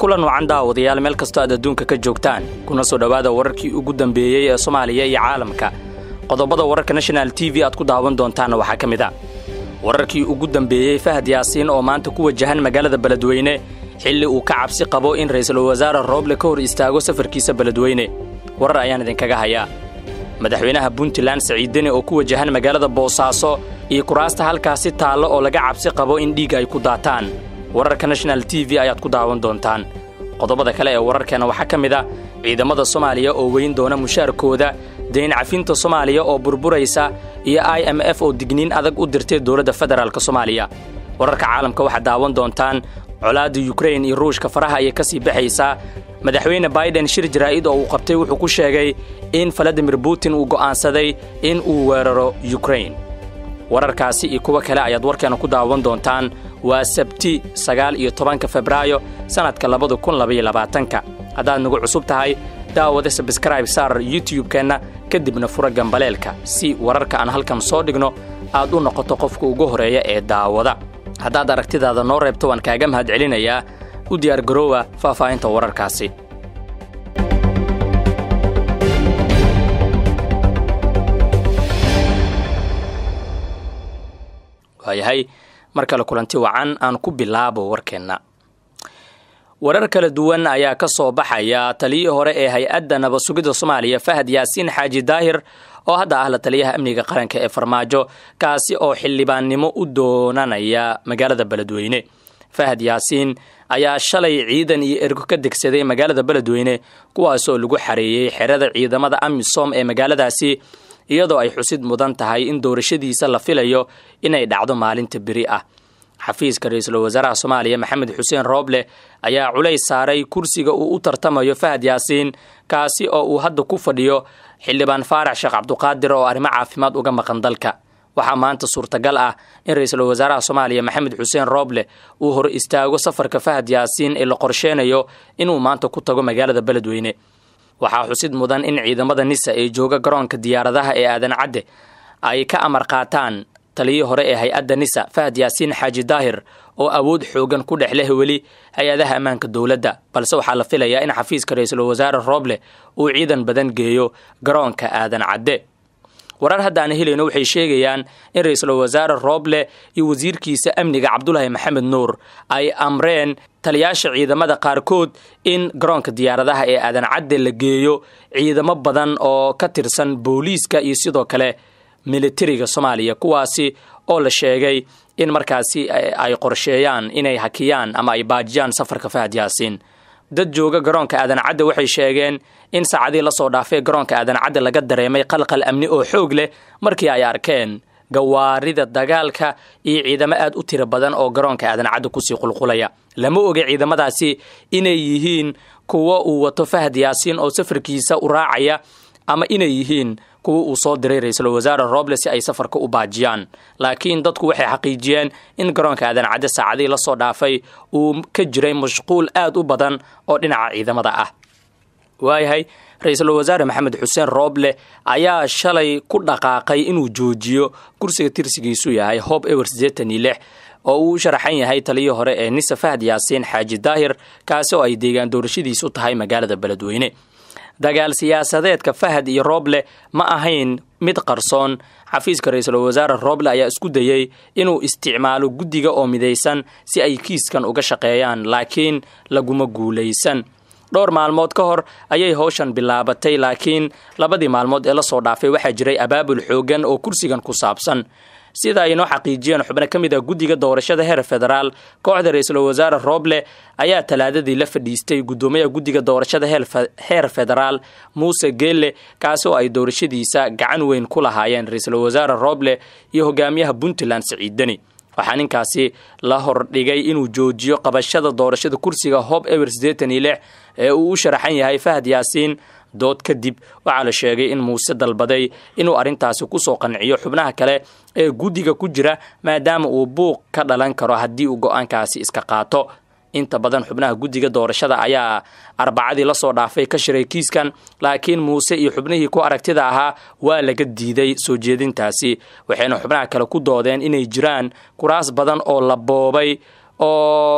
kulan wacan daawadayaal meel kastoo aad adduunka ka joogtaan kuna soo dhowaada wararkii ugu dambeeyey ee soomaaliya iyo caalamka qodobada wararka national t v aad ku daawan doontaanna waxaa ka mid a wararkii ugu dambeeyey fahad yaasiin oo maanta ku wajahan magaalada beledweyne xilli uu ka cabsi qabo in ra'iisul wasaare rooble ka hor istaago safarkiisa beledweyne warar ayaan idinkaga hayaa madaxweynaha puntland saciideni oo ku wajahan magaalada boosaaso iyo kuraasta halkaasi taallo oo laga cabsi qabo in dhiig ay ku daataan wararka national t v ayaad ku daawan doontaan qodobada kale ee wararkeena waxaa ka mid a ciidamada soomaaliya oo weyn doona mushaarkooda dayn cafinta soomaaliya oo burburaysa iyo i m f oo digniin adag u dirtay dowladda federaalk soomaaliya wararka caalamka waxaad daawan doontaan colaadda yukrain iyo ruushka faraha ayay ka sii baxaysaa madaxweyne baiden shir jaraa'id oo uu qabtay wuxuu ku sheegay in valadimir putin uu go'aansaday in uu weeraro yukrain wararkaasi iyo kuwo kale ayaad warkeena ku daawan doontaan waa sabti sagaal iyo tobanka febraayo sannadka labada kun labaiyo labaatanka haddaad nagu cusub tahay daawada sabskraib saar youtub-keenna kadibna fura gambaleelka si wararka aan halkan soo dhigno aad u noqoto qofka ugu horeeya ee daawada haddaad aragtidaada noo reebto waan kaaga mahad celinayaa u diyaar garoowa faahfaahinta wararkaasi waayahay mar kale kulanti wacan aan ku bilaabo warkeenna warar kala duwan ayaa ka soo baxaya taliyii hore ee hay-adda nabasugidda soomaaliya fahad yaasiin xaaji daahir oo hadda ah la taliyaha amniga qaranka ee farmaajo kaasi oo xildhibaannimo u doonanaya magaalada beledweyne fahad yaasiin ayaa shalay ciidan iyo ergo ka degsaday magaalada beledweyne kuwaasoo lagu xareeyey xerada ciidamada amisom ee magaaladaasi iyadoo ay xusid mudan tahay in doorashadiisa la filayo inay dhacdo maalinta beri ah xafiiska ra-iisul wasaaraha soomaaliya maxamed xuseen rooble ayaa culays saaray kursiga uu u tartamayo fahad yaasiin kaasi oo uu hadda ku fadhiyo xildhibaan faarax sheekh cabduqaadir oo arrimo caafimaad uga maqan dalka waxaa maanta suurtagal ah in ra-iisul wasaaraha soomaaliya maxamed xuseen rooble uu hor istaago safarka fahad yaasiin ee la qorsheenayo inuu maanta ku tago magaalada beledweyne waxaa xusid mudan in ciidamada nisa ee jooga garoonka diyaaradaha ee aadan cadde ay ka amar qaataan taliyii hore ee hay-adda nisa fahad yaasiin xaaji daahir oo awood xoogan ku dhex leh weli hay-adaha ammaanka dowladda balse waxaa la filayaa in xafiiska ra-iisul wasaare rooble uu ciidan badan geeyo garoonka aadan cadde warar hadda aan helayno waxay sheegayaan in ra-iisul wasaare rooble iyo wasiirkiisa amniga cabdulaahi maxamed nuur ay amreen taliyaasha ciidamada qaarkood in garoonka diyaaradaha ee aadan cadde la geeyo ciidamo badan oo ka tirsan booliiska iyo sidoo kale militariga soomaaliya kuwaasi oo la sheegay in markaasi ay qorsheeyaan inay hakiyaan ama ay baajiyaan safarka fahad yaasiin dad jooga garoonka aadan cadde waxay sheegeen in saacadii lasoo dhaafay garoonka aadan cadde laga dareemay qalqal amni oo xoog leh markii ay arkeen gawaarida dagaalka iyo ciidamo aad u tiro badan oo garoonka aadan cadde kusii qulqulaya lama oga ciidamadaasi inay yihiin kuwo uu wato fahad yaasiin oo safarkiisa u raacaya ama inay yihiin kuwa uu soo diray ra-iisul wasaare rooble si ay safarka u baajiyaan laakiin dadku waxay xaqiijiyeen in garoonka aadan cadde saacadii lasoo dhaafay uu ka jiray mashquul aad u badan oo dhinaca ciidamada ah waayahay ra-iisul wasaare maxamed xuseen rooble ayaa shalay ku dhaqaaqay inuu joojiyo kursiga tirsigiisu yahay hob ewer sideetan iyo lix oo uu u sharaxan yahay taliyii hore ee nisa fahad yaasiin xaaji daahir kaasi oo ay deegaan doorashadiisu tahay magaalada beledweyne dagaal siyaasadeedka fahad iyo rooble ma ahayn mid qarsoon xafiiska ra-iisul wasaare rooble ayaa isku dayey inuu isticmaalo guddiga oo midaysan si ay kiiskan uga shaqeeyaan laakiin laguma guulaysan dhowr maalmood ka hor ayay howshan bilaabatay laakiin labadii maalmood ee lasoo dhaafay waxaa jiray abaabul xoogan oo kursigan ku saabsan sida ay noo xaqiijiyeen xubno ka mid ah guddiga doorashada heer federaal kooxda ra-iisul wasaare rooble ayaa talaadadii la fadhiistay guddoomiyaha guddiga doorashada heer federaal muuse geelle kaasi oo ay doorashadiisa gacan weyn ku lahaayeen ra-iisul wasaare rooble iyo hogaamiyaha puntland saciidani waxaa ninkaasi la hordhigay inuu joojiyo qabashada doorashada kursiga hob ewer sideetan iyo lix ee uu u sharaxan yahay fahad yaasiin dood kadib waxaa la sheegay in muuse dalbaday inuu arrintaasi kusoo qanciyo xubnaha kale ee guddiga ku jira maadaama uu buuq ka dhalan karo haddii uu go-aankaasi iska qaato inta badan xubnaha guddiga doorashada ayaa arbacadii lasoo dhaafay ka shiray kiiskan laakiin muuse iyo xubnihii ku aragtida ahaa waa laga diiday soo jeedintaasi waxayna xubnaha kale ku doodeen inay jiraan kuraas badan oo la boobay oo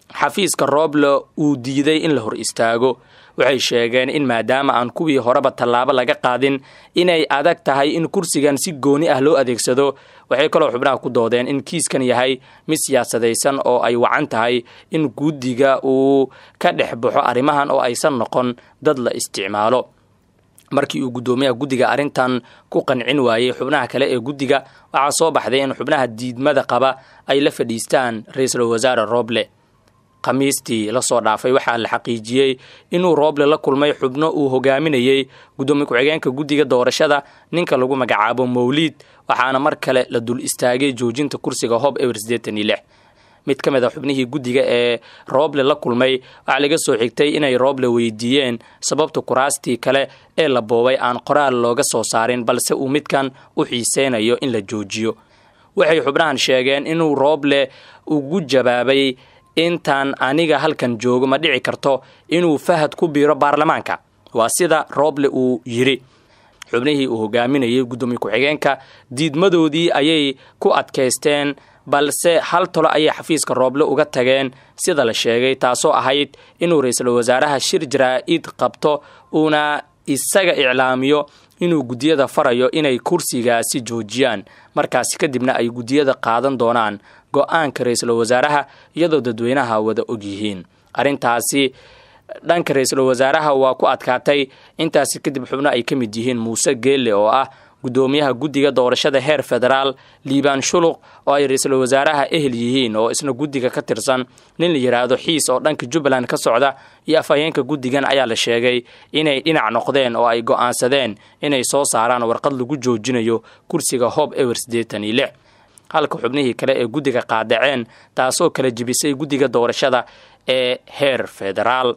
xafiiska rooble uu diiday in la hor istaago waxay sheegeen in maadaama aan kuwii horeba tallaabo laga qaadin inay adag tahay in kursigan si gooni ah loo adeegsado waxay kaloo xubnaha ku doodeen in kiiskan yahay mid siyaasadaysan oo ay wacan tahay in guddiga uu ka dhex baxo arrimahan oo aysan noqon dad la isticmaalo markii uu guddoomiyaha guddiga arrintan ku qancin waayey xubnaha kale ee guddiga waxaa soo baxday in xubnaha diidmada qaba ay la fadhiistaan ra-iisul wasaare rooble khamiistii lasoo dhaafay waxaa la xaqiijiyey inuu rooble la kulmay xubno uu hogaaminayey guddoomiye ku-xigeenka guddiga doorashada ninka lagu magacaabo mawliid waxaana mar kale la dul istaagay joojinta kursiga hob ewer siddeetan iyo lix mid ka mid a xubnihii guddiga ee rooble la kulmay waxaa laga soo xigtay inay rooble weydiiyeen sababta kuraastii kale ee la boobay aan qoraal looga soo saarin balse uu midkan u xiiseynayo in la joojiyo waxay xubnahan sheegeen inuu rooble ugu jawaabay intaan aniga halkan joogo ma dhici karto inuu fahad ku biiro baarlamaanka waa sida rooble uu yidhi xubnihii uu hogaaminayay guddoomiye ku-xigeenka diidmadoodii ayay ku adkaysteen balse hal tolo ayay xafiiska rooble uga tageen sida la sheegay taasoo ahayd inuu ra-iisul wasaaraha shir jaraa-id qabto uuna isaga iclaamiyo inuu guddiyada farayo inay kursigaasi joojiyaan markaasi kadibna ay guddiyada qaadan doonaan go-aanka ra-iisul wasaaraha iyadoo dadweynaha wada ogyihiin arrintaasi dhanka ra-iisul wasaaraha waa ku adkaatay intaasi kadib xubno ay ka mid yihiin muuse geelle oo ah guddoomiyaha guddiga doorashada heer federaal liibaan shuluq oo ay ra-iisul wasaaraha ehel yihiin oo isna guddiga ka tirsan nin la yidhaahdo xiis oo dhanka jubbaland ka socda iyo afhayeenka guddigan ayaa la sheegay inay dhinac noqdeen oo ay go'aansadeen inay soo saaraan warqad lagu joojinayo kursiga hob ewer siddeetan iyo lix halka xubnihii kale ee guddiga qaadaceen taasoo kala jebisay guddiga doorashada ee heer federaal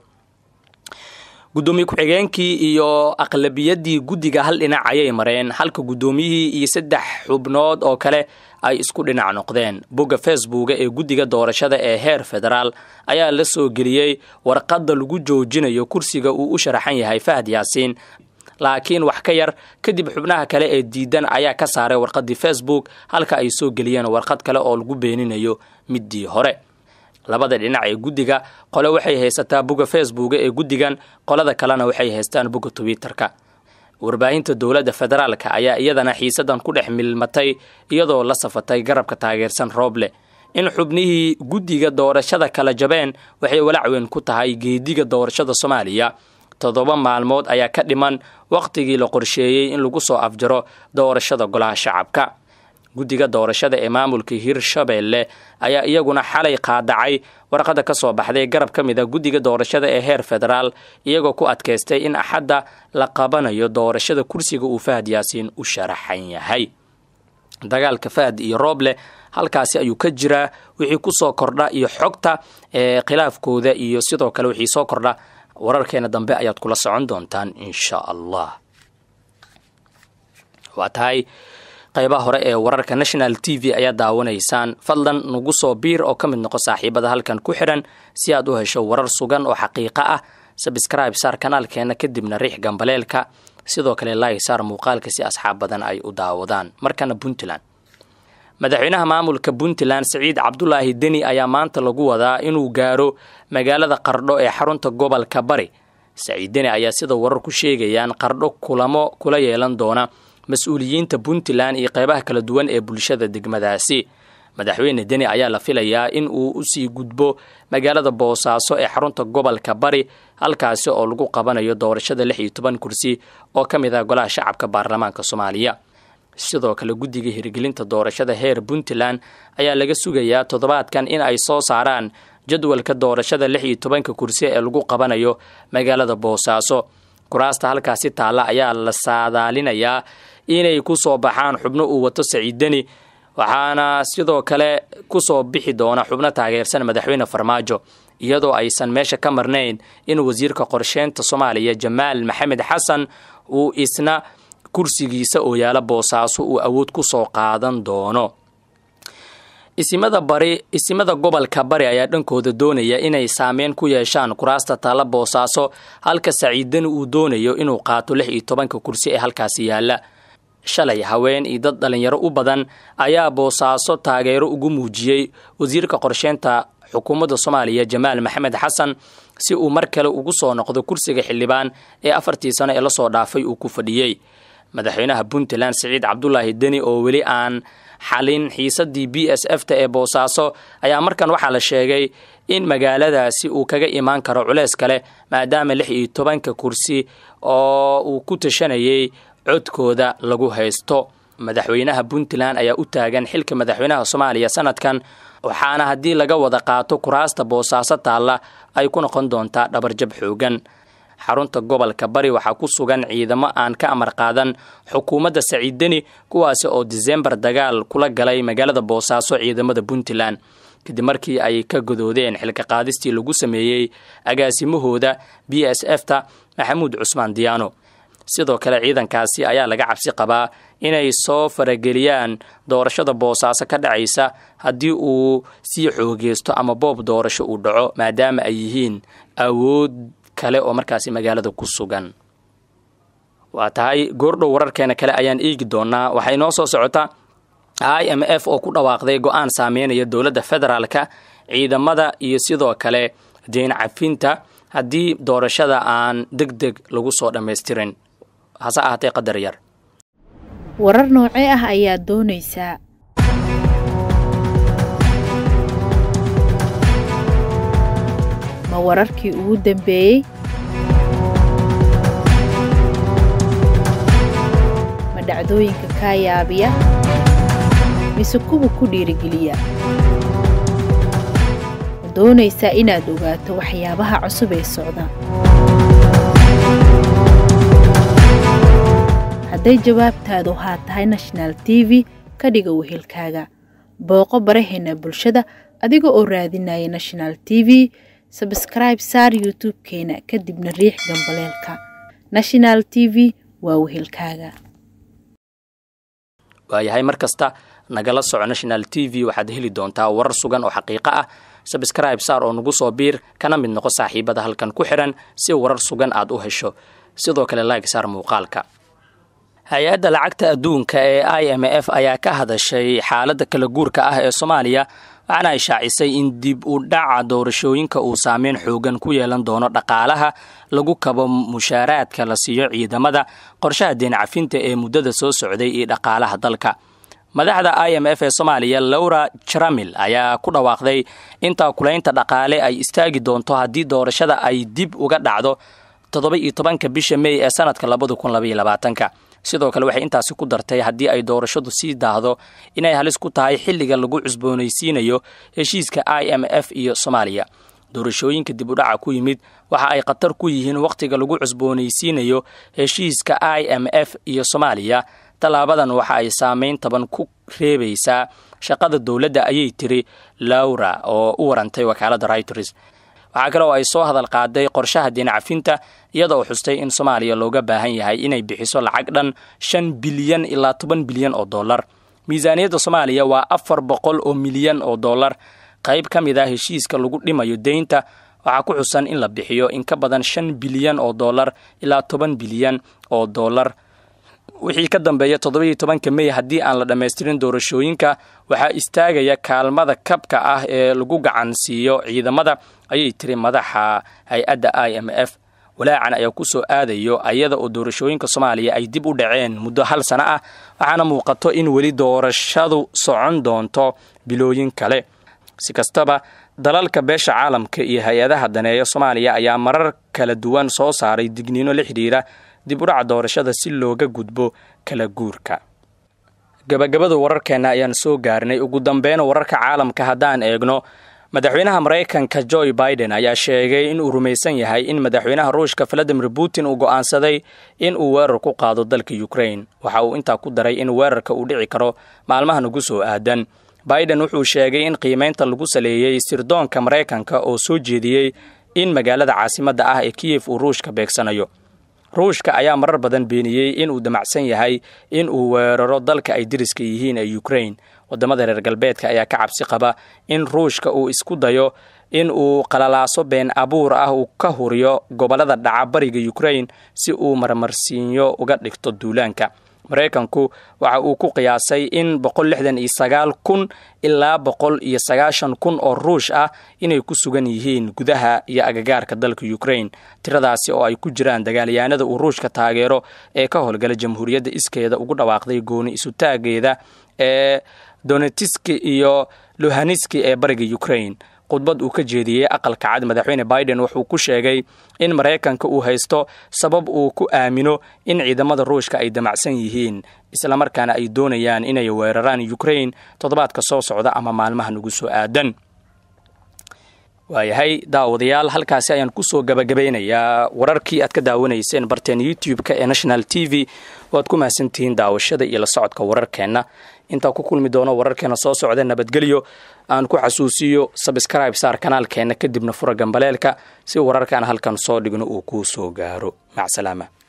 guddoomiye ku-xigeenkii iyo aqlabiyadii guddiga hal dhinac ayay mareen halka guddoomiyihii iyo saddex xubnood oo kale ay isku dhinac noqdeen bogga facebooka ee guddiga doorashada ee heer federaal ayaa la soo geliyey warqadda lagu joojinayo kursiga uu u sharaxan yahay fahad yaasiin laakiin wax ka yar kadib xubnaha kale ee diidan ayaa ka saaray warqaddii facebook halka ay soo geliyeen warqad kale oo lagu beeninayo middii hore labada dhinac ee guddiga qole waxay haysataa bogga facebooka ee guddigan qolada kalena waxay haystaan bogga twitter-ka warbaahinta dowladda federaalka ayaa iyadana xiisadan ku dhex milmatay iyadoo la safatay garabka taageersan rooble in xubnihii guddiga doorashada kala jabeen waxay walacweyn ku tahay geediga doorashada soomaaliya toddoba maalmood ayaa ka dhiman wakhtigii la qorsheeyey in lagu soo afjaro doorashada golaha shacabka guddiga doorashada ee maamulka hirshabeelle ayaa iyaguna xalay qaadacay warqadda ka soo baxday garab ka mid a guddiga doorashada ee heer federaal iyagoo ku adkaystay in axadda la qabanayo doorashada kursiga uu fahad yaasiin u sharaxan yahay dagaalka fahad iyo rooble halkaasi ayuu ka jiraa wixii kusoo kordha iyo xogta ee khilaafkooda iyo sidoo kale wixii soo kordha wararkeena dambe ayaad kula socon doontaan insha allah waa tahay qaybaha hore ee wararka national t v ayaa daawanaysaan fadlan nagu soo biir oo ka mid noqo saaxiibada halkan ku xidhan si aad u hesho warar sugan oo xaqiiqo ah sabscribe saar kanaalkeena kadibna riix gambaleelka sidoo kale laay saar muuqaalka si asxaab badan ay u daawadaan markana puntland madaxweynaha maamulka puntland siciid cabdulaahi deni ayaa maanta lagu wadaa inuu gaaro magaalada qardho ee xarunta gobolka bari saciid deni ayaa sida warar ku sheegayaan qardho kulamo kula yeelan doona mas-uuliyiinta puntland iyo qeybaha kala duwan ee bulshada degmadaasi madaxweyne deni ayaa la filayaa in uu usii gudbo magaalada boosaaso ee xarunta gobolka bari halkaasi oo lagu qabanayo doorashada lix iyo toban kursi oo ka mid ah golaha shacabka baarlamaanka soomaaliya sidoo kale guddiga hirgelinta doorashada heer puntland ayaa laga sugayaa toddobaadkan in ay soo saaraan jadwalka doorashada lix iyo tobanka kursi ee lagu qabanayo magaalada boosaaso kuraasta halkaasi taalla ayaa la saadaalinayaa inay ku soo baxaan xubno uu wato saciiddeni waxaana sidoo kale kusoo bixi doona xubno taageersan madaxweyne farmaajo iyadoo aysan meesha ka marnayn in wasiirka qorsheynta soomaaliya jamaal maxamed xasan uu isna kursigiisa oo yaala boosaaso uu awood ku soo qaadan doono isimada bari isimada gobolka bari ayaa dhankooda doonaya inay saameyn ku yeeshaan kuraasta taalla boosaaso halka saciidani uu doonayo inuu qaato lix iyo tobanka kursi ee halkaasi yaalla shalay haween iyo dad dhalinyaro u badan ayaa boosaaso taageero ugu muujiyey wasiirka qorsheynta xukuumadda soomaaliya jamaal maxamed xasan si uu mar kale ugu soo noqdo kursiga xildhibaan ee afartii sano ee lasoo dhaafay uu ku fadhiyey madaxweynaha puntland siciid cabdulaahi deni oo weli aan xalin xiisadii b s f ta ee boosaaso ayaa markan waxaa la sheegay in magaaladaasi uu kaga imaan karo culeys kale maadaama lix iyo tobanka kursi oo uu ku tashanayay codkooda lagu haysto madaxweynaha puntland ayaa u taagan xilka madaxweynaha soomaaliya sanadkan waxaana haddii laga wada qaato kuraasta boosaaso taalla ay ku noqon doontaa dhabarjab xoogan xarunta gobolka bari waxaa ku sugan ciidamo aan ka amar qaadan xukuumadda saciid deni kuwaasi oo disembar dagaal kula galay magaalada boosaaso ciidamada puntland kadib markii ay ka godoodeen xilka qaadistii lagu sameeyey agaasimahooda b s f ta maxamuud cusmaan diyaano sidoo kale ciidankaasi ayaa laga cabsi qabaa inay soo farageliyaan doorashada boosaaso ka dhacaysa haddii uu sii xoogeysto ama boob doorasho uu dhaco maadaama ay yihiin awood kale oo markaasi magaalada ku sugan waa tahay goordhow wararkeena kale ayaan eegi doonaa waxay noo soo socotaa i m f oo ku dhawaaqday go-aan saameynaya dowladda federaalka ciidamada iyo sidoo kale deyn cafinta haddii doorashada aan deg deg lagu soo dhammaystirin hase ahaatee qadar yar warar noocee ah ayaad doonaysaa ma wararkii ugu dambeeyey ma dhacdooyinka kaa yaabiya mise kuwa ku dhiirigeliya ma doonaysaa inaad ogaato waxyaabaha cusub ee socda hadday jawaabtaadu haa tahay national t v ka dhiga wehelkaaga booqo baraheena bulshada adiga oo raadinaya national t v sabskraib saar youtube-keena kadibna riix gambaleelka national t v waa wehelkaaga waayahay mar kasta nagala soco national t v waxaad heli doontaa warar sugan oo xaqiiqo ah sabskraib saar oo nagu soo biir kana mid noqo saaxiibada halkan ku xihan si warar sugan aad u hesho sidoo kale laag saar muuqaalka hay-adda lacagta adduunka ee i m f ayaa ka hadashay xaaladda kala guurka ah ee soomaaliya waxaana ay shaacisay in dib u dhaca doorashooyinka uu saameyn xoogan ku yeelan doono dhaqaalaha lagu kabo mushaaraadka la siiyo ciidamada qorshaha deen cafinta ee muddada soo socday iyo dhaqaalaha dalka madaxda i m f ee soomaaliya laura jaramil ayaa ku dhawaaqday intaa kulaynta dhaqaale ay istaagi doonto haddii doorashada ay dib uga dhacdo toddoba iyo tobanka bisha mey ee sanadka labada kun labaiyo labaatanka sidoo kale waxay intaasi ku dartay haddii ay doorashadu sii daahdo inay halis ku tahay xilliga lagu cusboonaysiinayo heshiiska i m f iyo soomaaliya doorashooyinka dib u dhaca ku yimid waxa ay khatar ku yihiin wakhtiga lagu cusboonaysiinayo heshiiska i m f iyo soomaaliya tallaabadan waxa ay saameyn taban ku reebaysaa shaqada dowladda ayay tiri laura oo u warantay wakaaladda reuters waxaa kale oo ay soo hadal qaaday qorshaha dinacafinta iyada oo xustay in soomaaliya looga baahan yahay inay bixiso lacag dhan shan bilyan ilaa toban bilyan oo dollar miisaaniyadda soomaaliya waa afar boqol oo milyan oo dollar qayb ka mid ah heshiiska lagu dhimayo deynta waxaa ku xusan in la bixiyo in ka badan shan bilyan oo dollar ilaa toban bilyan oo dollar wixii ka dambeeya toddobaiyo tobanka mey haddii aan la dhammaystirin doorashooyinka waxaa istaagaya kaalmada kabka ah ee lagu gacan siiyo ciidamada ayay tiri madaxa hay-adda i m f walaacan ayaa ku soo aadayo ayada oo doorashooyinka soomaaliya ay dib u dhaceen muddo hal sano ah waxaana muuqato in weli doorashadu socon doonto bilooyin kale si kastaba dalalka beesha caalamka iyo hay-adaha daneeya soomaaliya ayaa marar kala duwan soo saaray digniino la xidhiira dib u dhaca doorashada si looga gudbo kala guurka gabagabada wararkeenna ayaan soo gaarnay ugu dambeyn wararka caalamka haddaan eegno madaxweynaha maraykanka joe biden ayaa sheegay in uu rumaysan yahay in madaxweynaha ruushka valadimir putin uu go'aansaday in uu weerar ku qaado dalka ukrain waxa uu intaa ku daray in weerarka uu dhici karo maalmahan ugu soo aadan biden wuxuu sheegay in qiimaynta lagu saleeyey sirdoonka maraykanka oo soo jeediyey in magaalada caasimadda ah ee kiyef uu ruushka beegsanayo ruushka ayaa marar badan beeniyey in uu damacsan yahay in uu weeraro dalka ay deriska yihiin ee ukrain wadamada reer galbeedka ayaa ka cabsi qaba in ruushka uu isku dayo in uu qalalaaso been abuur ah uu ka huriyo gobolada dhaca bariga ukrain si uu marmarsiinyo uga dhigto duulaanka maraykanku waxa uu ku qiyaasay in boqol lixdan iyo sagaal kun ilaa boqol iyo sagaashan kun oo ruush ah inay ku sugan yihiin gudaha iyo agagaarka dalka ukraine tiradaasi oo ay ku jiraan dagaalyahanada uu ruushka taageero ee ka howlgala jamhuuriyadda iskeeda ugu dhawaaqday gooni isutaageeda ee donetiski iyo luhaniski ee bariga ukraine khudbad uu ka jeediyey aqalka cad madaxweyne biden wuxuu ku sheegay in maraykanka uu haysto sabab uu ku aamino in ciidamada ruushka ay damacsan yihiin islamarkaana ay doonayaan inay weeraraan ukraine toddobaadka soo socda ama maalmaha nagu soo aadan waayahay daawadayaal halkaasi ayaan kusoo gabagabaynayaa wararkii aad ka daawanayseen barteen youtube-ka ee national t v waad ku mahadsantihiin daawashada iyo la socodka wararkeenna intaa ku kulmi doono wararkeena soo socda nabadgelyo aan ku xasuusiyo sabscribe saar kanaalkeenna kadibna fura gambaleelka si wararkaan halkan soo dhigno uu kuu soo gaaro macsalaama